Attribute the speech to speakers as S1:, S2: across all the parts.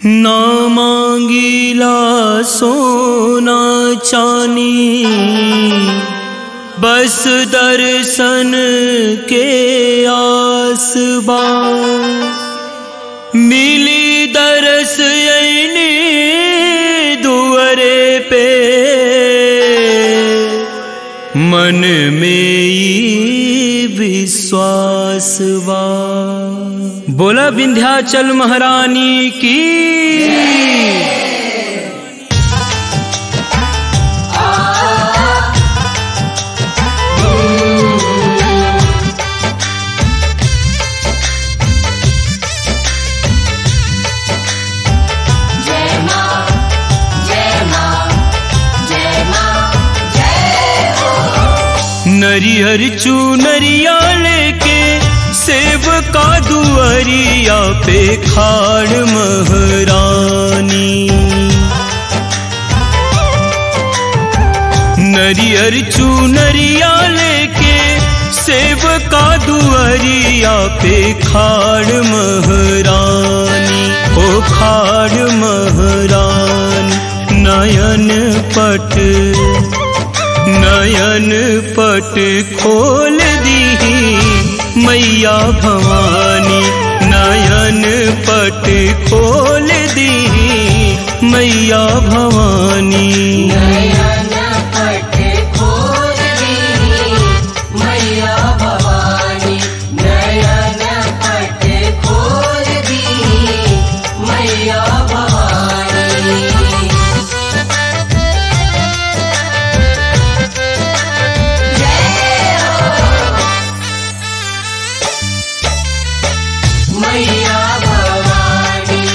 S1: ना मांगीला सोना चानी बस दर्शन के आसबा मिली दरस ऐनी दुअरे पे मन में ई विश्वास बा बोला विंध्याचल महारानी की
S2: जय मां जय मां जय मां जय हो
S1: नरिहर चूनरिया लेके सेब का दुअरिया पे खाड़ महरानी नरियर चूनरिया लेके सेब का दुअरिया पे खाड़ महरानी ओ खाड़ महरानी नयन पट नयन पट खोल दी मैया भवानी नयन पट खोल दी मैया भवानी
S2: नयन पट खोल दी मैया भवानी नयन पट खोल दी मैया भवानी जय हो मैया भवानी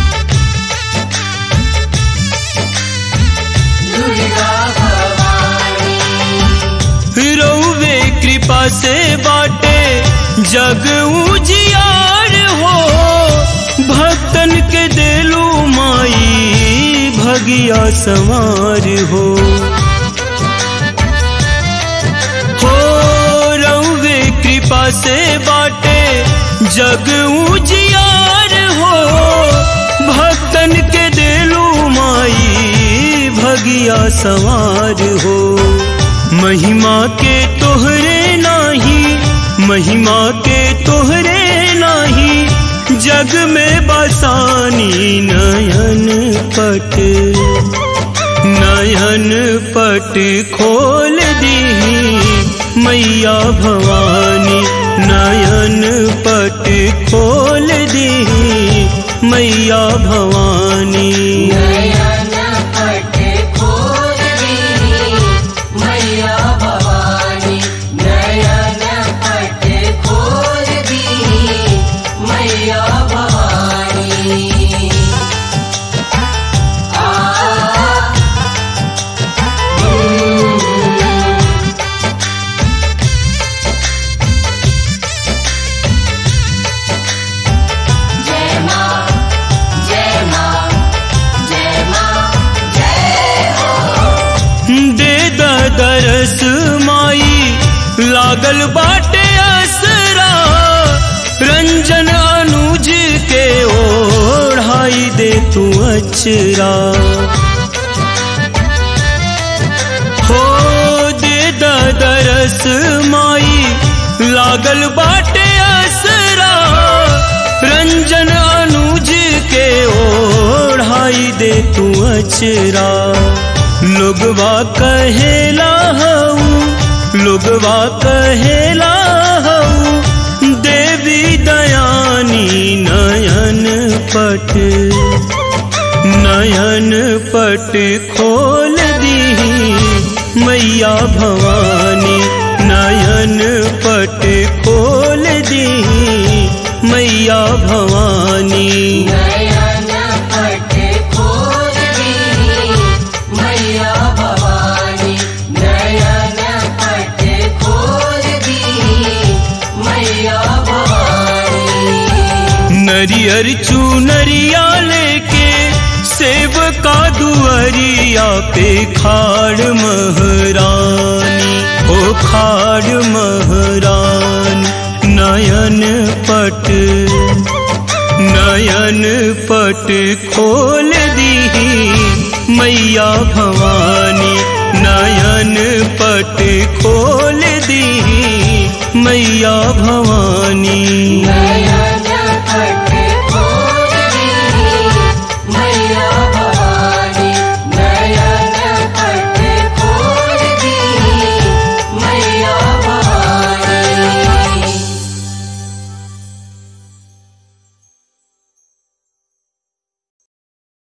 S2: दुर्गा भवानी
S1: रौवे कृपा से बाटे जग उजियार हो भक्तन के देलू माई भगिया सवार हो हो रौवे कृपा से बाटे जग उजियार हो भक्तन के देलू माई भगिया सवार हो महिमा के तोहरे नाही महिमा के तोहरे नाही जग में बसानी नयन पट नयन पट खोल दी मैया भवानी नयन पट खोल दी मैया भवानी
S2: नयन पट खोल दी मैया भवानी नयन पट खोल दी मैया भवानी आ जय मां जय मां जय मां जय हो
S1: दे द दरस माई लागल बाटे असरा रंजन अनुज के ओढ़ाई दे तू अचरा हो दे द दरस माई लागल बाटे असरा रंजन अनुज के ओढ़ाई दे तू अचरा लोगवा कहेला हऊ लोगवा कहेला हऊ देवी दयानी नयन पट नयन पट खोल दी मैया भवानी नयन पट खोल दी मैया भवानी
S2: नयन पट खोल दी मैया भवानी नयन पट खोल दी मैया भवानी
S1: नरियर चूनरिया लेके सेब का दुअरिया पे खाड़ महरानी ओ खाड़ महरानी नयन पट नयन नयन पट खोल दी मैया भवानी नयन पट खोल दी मैया भवानी